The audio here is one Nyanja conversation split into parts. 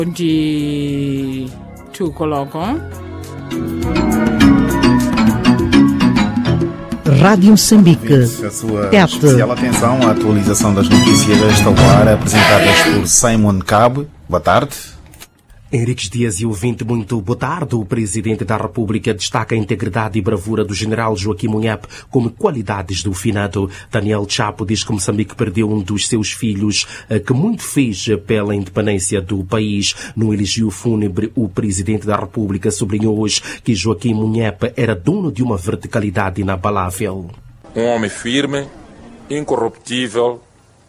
ndi tukoloko Rádio Moçambique. A sua Tete. especial atenção à atualização das notícias desta hora, apresentadas por Simon Cabo. Boa tarde. Henriques Dias e ouvinte, muito boa tarde. O Presidente da República destaca a integridade e bravura do General Joaquim Munhap como qualidades do finado. Daniel Chapo diz que Moçambique perdeu um dos seus filhos, eh, que muito fez pela independência do país. No elogio fúnebre, o Presidente da República sublinhou hoje que Joaquim Munhap era dono de uma verticalidade inabalável. um homem firme, incorruptível,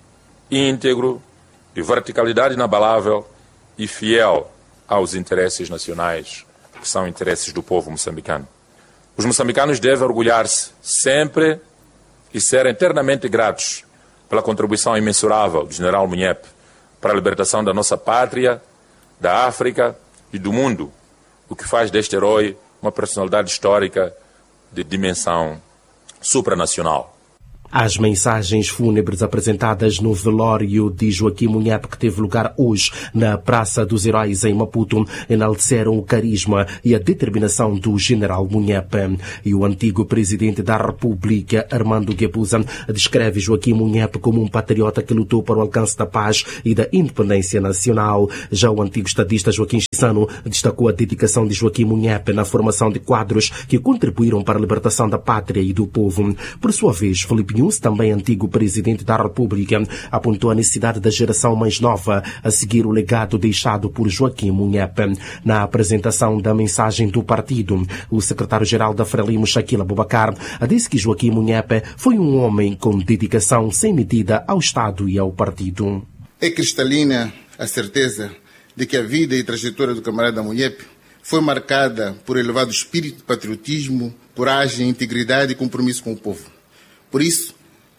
íntegro, de verticalidade inabalável e fiel aos interesses nacionais, que são interesses do povo moçambicano. Os moçambicanos devem orgulhar-se sempre e ser eternamente gratos pela contribuição imensurável do general Munhep para a libertação da nossa pátria, da África e do mundo, o que faz deste herói uma personalidade histórica de dimensão supranacional. As mensagens fúnebres apresentadas no velório de Joaquim Munhap, que teve lugar hoje na Praça dos Heróis em Maputo, enalteceram o carisma e a determinação do general Munhap. E o antigo presidente da República, Armando Guebuza, descreve Joaquim Munhap como um patriota que lutou para o alcance da paz e da independência nacional. Já o antigo estadista Joaquim Chissano destacou a dedicação de Joaquim Munhap na formação de quadros que contribuíram para a libertação da pátria e do povo. Por sua vez, Felipe Nunes, também antigo presidente da República, apontou a necessidade da geração mais nova a seguir o legado deixado por Joaquim Munhap. Na apresentação da mensagem do partido, o secretário-geral da Frelimo, Shaquille Abubakar, disse que Joaquim Munhap foi um homem com dedicação sem medida ao Estado e ao partido. É cristalina a certeza de que a vida e trajetória do camarada Munhep foi marcada por elevado espírito de patriotismo, coragem, integridade e compromisso com o povo. Por isso,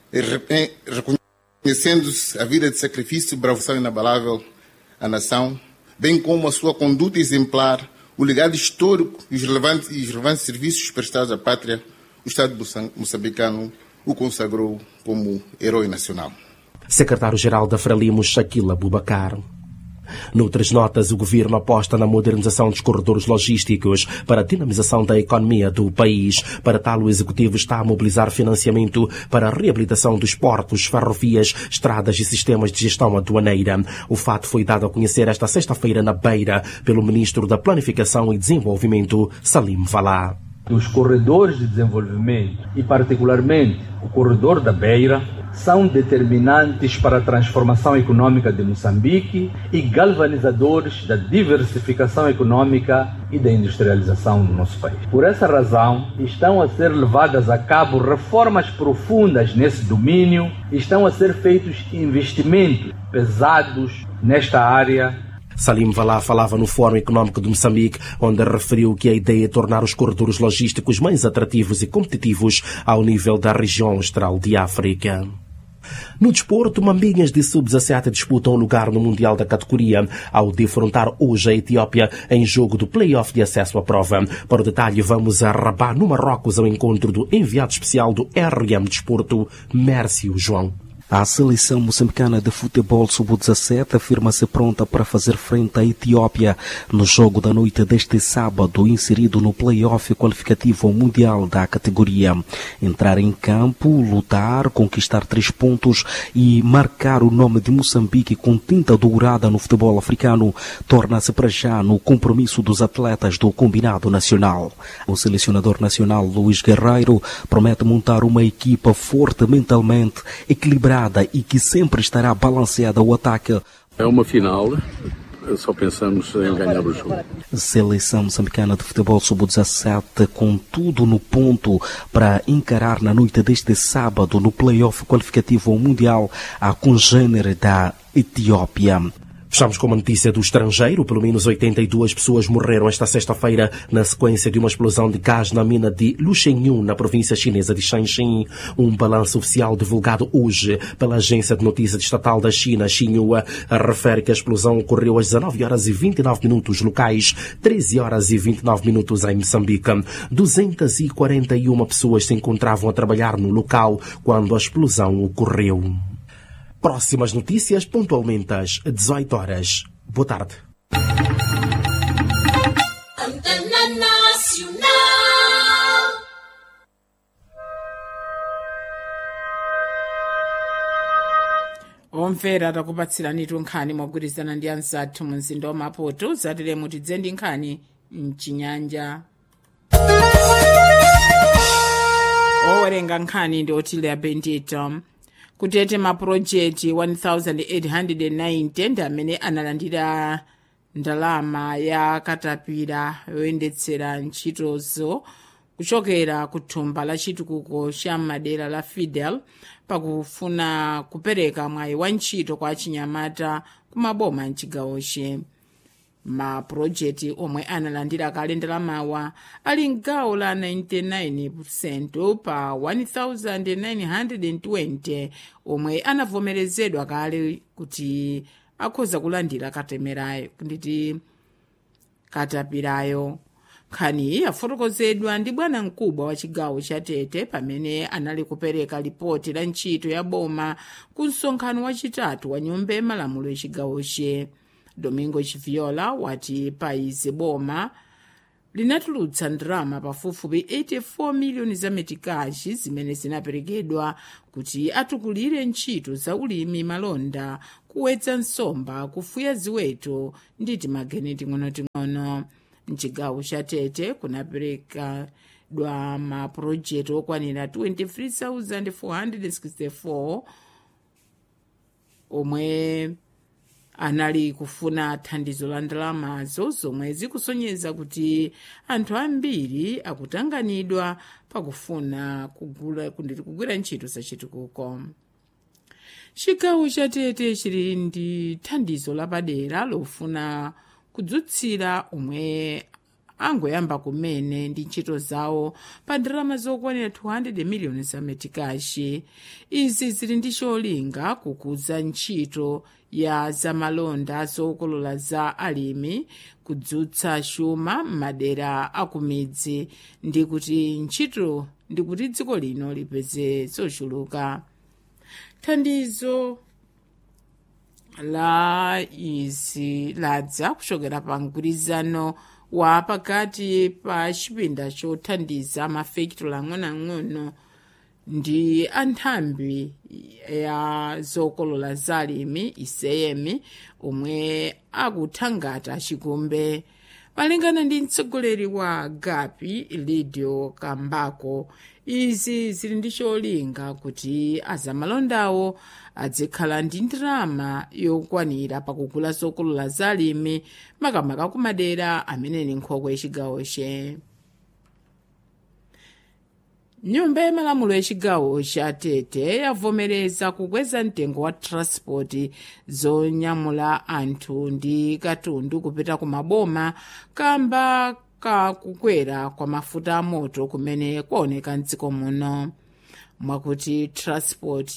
re- reconhecendo-se a vida de sacrifício e bravura inabalável à nação, bem como a sua conduta exemplar, o legado histórico e os relevantes, e os relevantes serviços prestados à pátria, o Estado moçam- moçambicano o consagrou como herói nacional. Secretário-geral da Frelimo, Shaquille Abubakar. Noutras notas, o governo aposta na modernização dos corredores logísticos para a dinamização da economia do país. Para tal, o executivo está a mobilizar financiamento para a reabilitação dos portos, ferrovias, estradas e sistemas de gestão aduaneira. O fato foi dado a conhecer esta sexta-feira na Beira pelo ministro da Planificação e Desenvolvimento, Salim Valá. dos corredores de desenvolvimento e, particularmente, o corredor da Beira, são determinantes para a transformação econômica de Moçambique e galvanizadores da diversificação econômica e da industrialização do nosso país. Por essa razão, estão a ser levadas a cabo reformas profundas nesse domínio, estão a ser feitos investimentos pesados nesta área Salim Valá falava no Fórum Econômico de Moçambique, onde referiu que a ideia é tornar os corredores logísticos mais atrativos e competitivos ao nível da região austral de África. No desporto, Mambinhas de Sub-17 disputam um lugar no Mundial da categoria ao defrontar hoje a Etiópia em jogo do play-off de acesso à prova. Para o detalhe, vamos a Rabat, no Marrocos, ao encontro do enviado especial do RM Desporto, Mércio João. A seleção moçambicana de futebol sub-17 afirma-se pronta para fazer frente à Etiópia no jogo da noite deste sábado, inserido no play-off qualificativo ao mundial da categoria. Entrar em campo, lutar, conquistar três pontos e marcar o nome de Moçambique com tinta dourada no futebol africano torna-se para já no compromisso dos atletas do combinado nacional. O selecionador nacional Luís Guerreiro promete montar uma equipa forte mentalmente, equilibrada e que sempre estará balanceada ao ataque. É uma final, só pensamos em ganhar o jogo. Seleção moçambicana de futebol sub-17 com tudo no ponto para encarar na noite deste sábado no play-off qualificativo ao Mundial a congênere da Etiópia. Fechamos com uma notícia do estrangeiro. Pelo menos 82 pessoas morreram esta sexta-feira na sequência de uma explosão de gás na mina de Luxenyu, na província chinesa de Shanxi. Um balanço oficial divulgado hoje pela agência de notícias estatal da China, Xinhua, refere que a explosão ocorreu às 19 horas e 29 minutos locais, 13 horas e 29 minutos em Moçambique. 241 pessoas se encontravam a trabalhar no local quando a explosão ocorreu. Próximas notícias pontualmente às 18 horas. Boa tarde. Antena Nacional. omvera takupatsiranitu nkhani mogwirizana ndi anzathu mu mzinda wa maputo zatire mutidze ndi nkhani mchinyanja owerenga nkhani ndi otilia bendito kutete mapulojekiti 1890 ndi amene analandira ndalama ya katapira yoyendetsera ntchitozo kuchokera ku thumba la chitukuko cha madera la fidel pakufuna kupereka mwayi wa ntchito kwa achinyamata kumaboma mchigawoche mapulojekiti omwe analandira kale ndalamawa ali mgawo la 99% pa 1920 omwe anavomerezedwa kale kuti akhoza kulandira katemerayo nditi katapirayo nkhaniyi yafotokozedwa ndi bwana mkubwa wa chigawo cha tete pamene anali kupereka lipoti la ntchito ya boma ku msonkhano wachitatu wa nyumba yamalamulo yachigawoche domingo chiviola wati paizi boma linatulutsa ndalama pafupifupi 84 miliyoni za metikashi zimene zinaperekedwa kuti atukulire ntchito za ulimi malonda kuwetsa nsomba kufuya ziweto ndi timageni ting'onoting'ono mchigawo cha tete kunaperekedwa mapulojekiti okwanira 23464 omwe anali kufuna thandizo la ndalamazo zomwe zikusonyeza kuti anthu ambiri akutanganidwa pakufuna kugula kugwira ntchito zachitukuko chigawo cha tete chili ndi thandizo lapadera lofuna kudzutsira omwe angoyamba kumene ndi ntchito zawo pa ndalama zokwanira 200 miliyoni za metikashi izi zili ndi cholinga kukuza ntchito ya zamalonda zokolola za alimi kudzutsa chuma m'madera akumidzi ndi kuti ntchito ndi kuti dziko lino lipeze zochuluka thandizo la izi ladza kuchokera pa mgwirizano wa pakati pa chipinda chothandiza mafekitolo ang'onoang'ono ndi anthambi ya zokolola zalimi iseyemi omwe akuthangata chikumbe malingana ndi mtsogoleri wa gapi lidio kambako izi zili ndi cholinga kuti azamalondawo adzikhala ndi ndalama yokwanira pakugula zokolola zalimi makamaka kumadera amene ni nkhokwe yachigawoche nyumba yamalamulo yachigawo cha tete yavomereza kukweza mtengo wa transport zonyamula anthu ndi katundu kupita ku maboma kamba kakukwera kwa mafuta amoto kumene kwaoneka mdziko muno mwakuti transport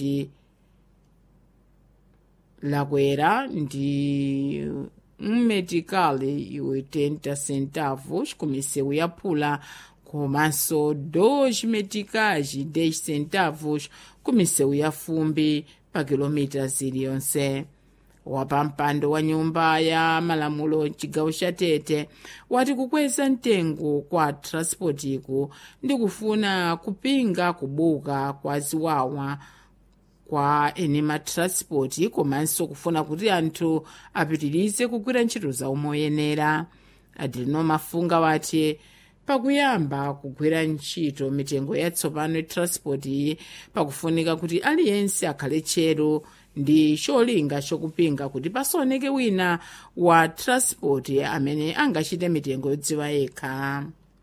lakwera ndi mmetikali iwe 30 centavos kumisewu yaphula komanso 2 metikaji 10 centavos kumisewu ya fumbi pa kilomita ziliyonse wapampando wa nyumba ya malamulo mchigawo cha tete wati kukweza mtengo kwa transportiku ndi kufuna kupinga kubuka kwa ziwawa kwa eni matranspoti komanso kufuna kuti anthu apitirize kugwira ntchito zawo moyenera adelino mafunga wati pakuyamba kugwira ntchito mitengo yatsopano yatransport iyi pakufunika kuti aliyense akhale tcheru ndi cholinga chokupinga kuti pasaoneke wina wa transport amene angachite mitengo yodziwa yekha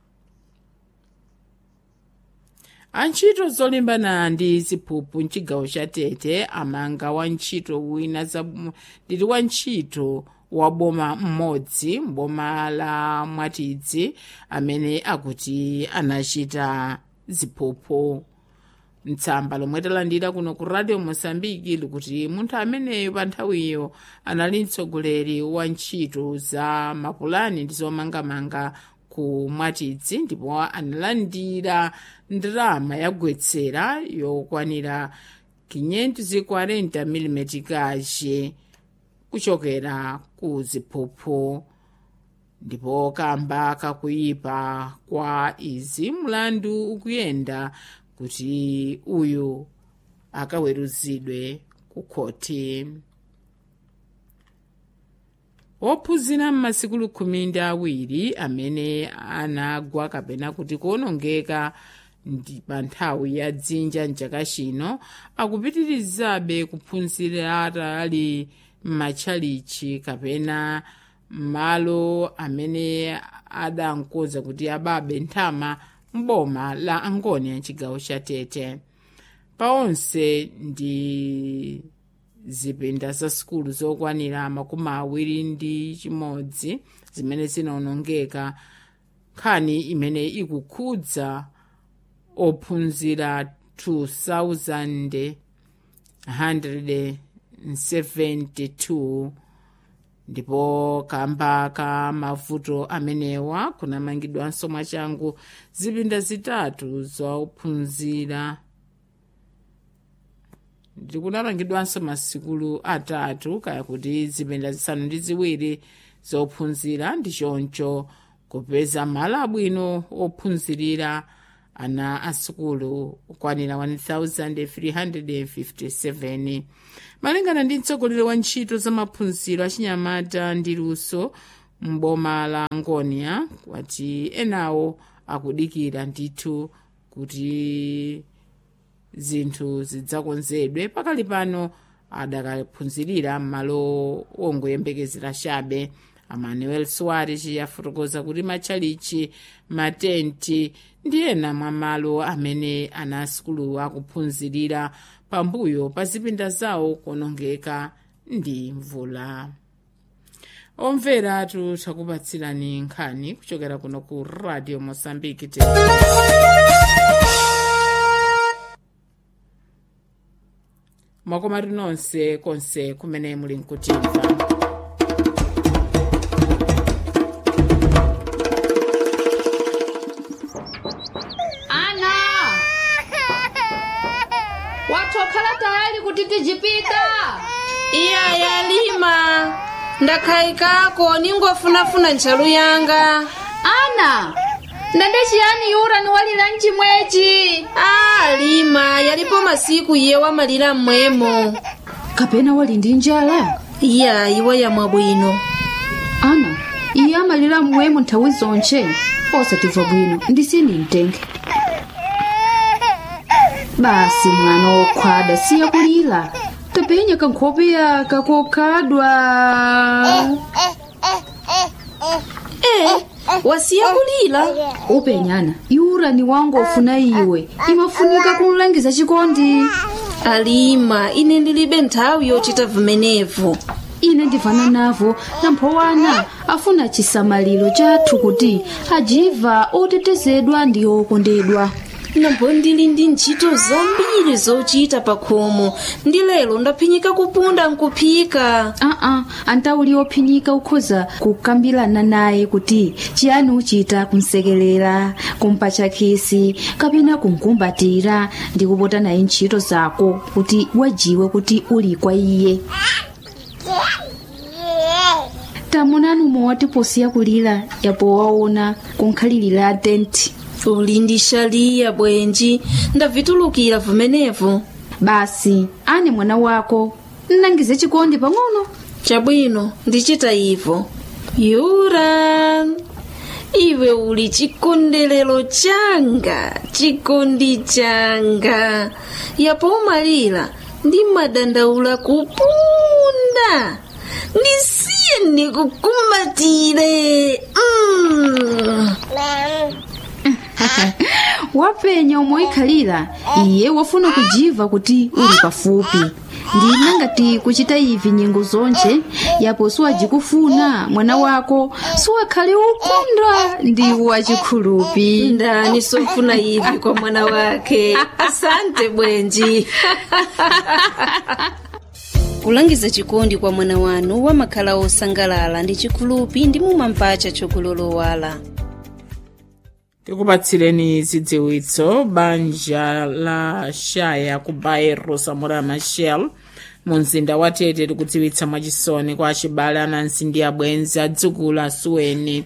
antchito zolimbana ndi ziphuphu mchigawo cha tete amanga wantchito wina ndili wantchito wa boma mmodzi mboma la mwatidzi amene akuti anachita ziphuphu mtsamba lomwe talandira kuno ku radio mosambiki likuti munthu ameneyo pa nthawiyo anali mtsogoleri wa ntchito za mapulani ndi zomangamanga ku mwatidzi ndipo analandira ndalama yagwetsera yokwanira 540 mm kache kuchokera ku ziphuphu ndipo kamba kakuyipa kwa izi mlandu ukuyenda kuti uyu akaweruzidwe ku khoti ophunzira m'masikulu khumi ndi awiri amene anagwa kapena kuti kuonongeka ndi pa nthawi ya dzinja mchaka chino akupitirizabe kuphunzira ali m'matchalichi kapena malo amene adankoza kuti ababe nthama mboma la angonia mchigawo cha tete pa onse ndi zipinda za sukulu zokwanira makumi awiri ndi chimodzi zimene zinaonongeka nkhani imene ikukhudza ophunzira 2172 ndipo kamba ka mavuto amenewa kunamangidwanso mwachangu zipinda zitatu zophunzira ndikunamangidwanso masikulu atatu kaya kuti zipinda zisanu ndi ziwiri zophunzira ndi choncho kupeza malo abwino ophunzirira ana asukulu okwanira 1357 malingana ndi mtsogoleri wa ntchito za maphunziro achinyamata ndi luso mboma la ngonia wati enawo akudikira ndithu kuti zinthu zidzakonzedwe pakali pano adakaphunzirira m'malo ongoyembekezera chabe amanuel soares yafotokoza kuti matchalichi matenti ndi ena mwa malo amene ana asukulu akuphunzirira pambuyo pa zipinda zawo kuonongeka ndi mvula omvera tikupatsirani nkhani kuchokera kuno ku radio mosambiki mwakomatu nonse konse kumene muli nkutimva ana watokhala tayali kuti tijipita iya yalima ndakhayikako ningofunafuna ntchalu yanga ana ndende chiyani yura niwalira mchimwechi a lima yalipo masiku iye wamalira mmwemo kapena wali ndi njala iya iwe yamwa bwino ana iye amalira mmwemo nthawi zonche osatimva bwino ndisini mtenge basi mwana wokhwada siya kulira tapenya kankhope yaka kokhadwa e wasiya kulira upenyana yura ni wangu ofuna iwe imafunika kumlangiza chikondi alima ine ndilibe nthawi yochita vimenevo ine ndivana navo namphowana afuna chisamaliro chathu kuti ajiva otetezedwa ndi okondedwa nambo ndili ndi ntchito zambiri zochita pa khomo ndi lero ndaphinyika kupunda nkuphika aa antauli ophinyika ukhoza kukambirana naye kuti chiyani uchita kumsekelera kumpatcha khisi kapena kumkumbatira ndi kupota naye ntchito zako kuti wajiwe kuti uli kwa iye tamunani umowati posiya kulira yapo waona kunkhalirira tenti uli ndi shaliya bwenji ndavitulukira vimenevo basi ane mwana wako nnangize chikondi pang'ono chabwino ndichita ivo yura iwe uli chikondelero changa chikondi changa yapo umalira ndi madandaula kupunda ndisiye ndikukumbatire mm. wapenya umoikhalira iye wafuna kujiva kuti uli pafupi ndina ngati kuchita ivi nyengo zonche yapo siwajikufuna mwana wako siwakhale ukondwa ndi wachikhulupi ndani sofuna ivi kwa mwana wake asante bwenji kulangiza chikondi kwa mwana wanu wamakhala osangalala ndi chikhulupi ndi mumampacha chokulolowala tikupatsireni zidziwitso banja la shaya ku bairro samora machel mu mzinda wa tete tikudziwitsa mwachisoni kwa acibale anansi ndi abwenzi adzukulu asuweni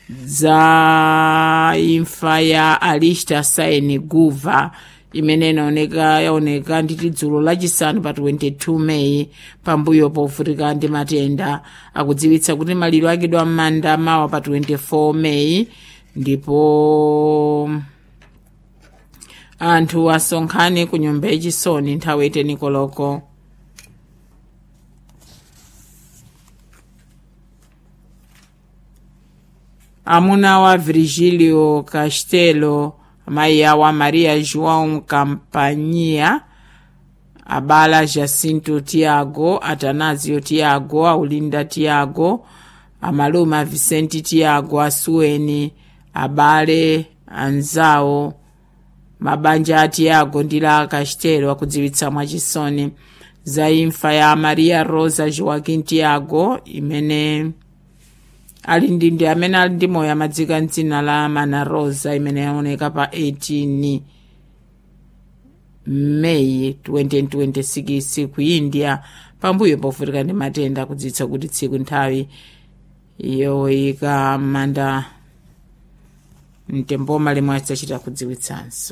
za imfa ya alista saini guva imene inaoneka yaoneka nditi dzulo lachisanu pa 22 meyi pambuyo povutika ndi matenda akudziwitsa kuti maliro akidwa m'manda mawa pa 24 meyi ndipo anthu asonkhane ku nyumba yachisoni nthawi iteni koloko amuna wa virgilio castelo amayi awo a maria joão campania abala jacinto tiago atanasio tiago aulinda tiago amalume a vicente tiago asuweni abale anzawo mabanja a tiago ndi la castelo akudziwitsa mwachisoni za imfa ya maria rosa joaquim tiago imene ali ndi ndi amene ali ndi moyo amadzika mdzina la mana rosa imene yaoneka pa 18 meyi 2026 ku india pambuyo povutika ndi matenda akudziwitsa kuti tsiku nthawi yoyika manda mtemboma limwe adzachita kudziwitsanso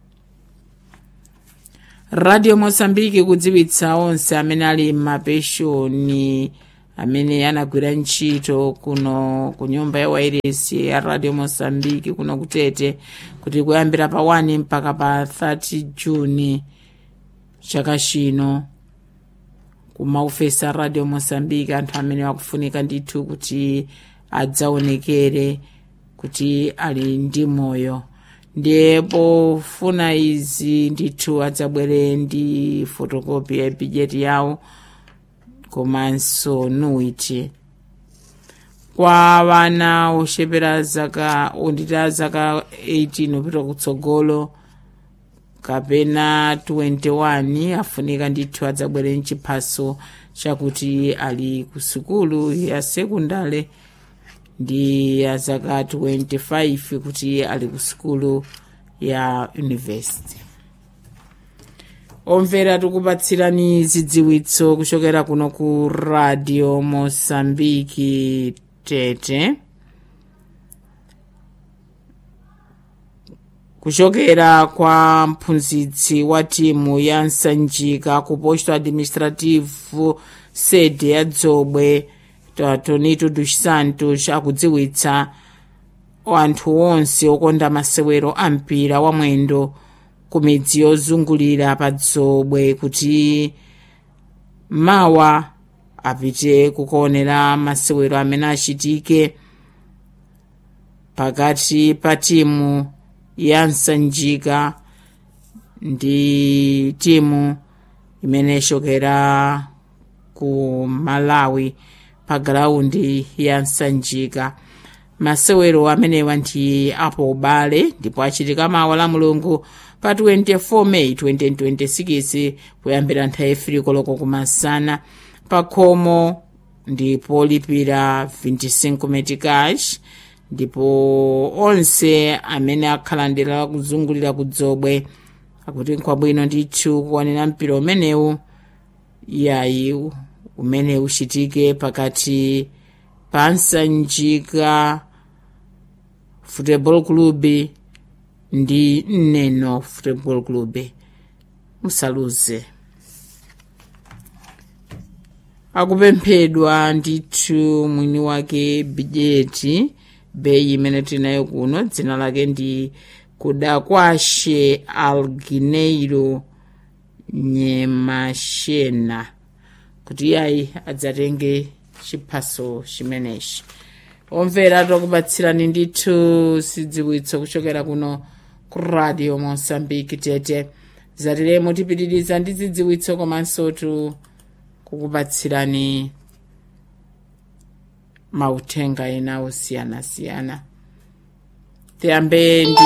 radio mosambiki kudziwitsa onse amene ali m'mapeshoni amene anagwira ntchito kuno ku nyumba ya wairesi ya radio mosambiki kuno kutete kuti kuyambira pa 1 mpaka pa 30 juni chaka chino kumaufesa radio mosambiki anthu amene akufunika ndithu kuti adzaonekere kuti ali ndi moyo ndiye pofuna izi ndithu adzabwere ndi fotokopi ya bijeti yawo komanso nuiti kwa vana oxepera zaka ondita zaka 18 upita kutsogolo kapena 21 afunika ndithu adzabwere mchiphaso chakuti ali ku sukulu ya sekundale ndi ya zaka 25 kuti ali ku sukulu ya university omvera tikupatsirani zidziwitso kuchokera kuno ku radio mosambiki tete kuchokera kwa mphunzitsi wa timu ya nsanjika ku posto administrativo sede ya dzobwe tonito dos santos akudziwitsa anthu onse okonda masewero a mpira wa mwendo ku midzi yozungulira pa dzobwe kuti mawa apite kukaonera masewero amene achitike pakati pa timu ya nsanjika ndi timu imene ichokera ku malawi pa galaundi ya nsanjika masewero amenewa ndi apo ubale ndipo achitika mawa la mulungu pa 24 meyi 2026 kuyambira nthawi ifiri koloko kumasana pa khomo ndipo lipira 25 metikash ndipo onse amene akhala ndela kuzungulira kudzobwe akuti nkwabwino ndithu kuonera mpira umenewu yayi umene uchitike pakati pa nsanjika football club ndi neno football club musaluze akupemphedwa ndithu mwini wake bijeti beyi imene tinayo kuno dzina lake ndi kudakwashe algineiro nyemashena kuti yayi adzatenge chiphaso chimenechi omvera takupatsirani ndithu zidziwitso kuchokera kuno ku radio mosambiki tete zatiremo tipitiriza ndi zidziwitso komanso tu kukupatsirani mauthenga ena osiyanasiyana tiyambe ndi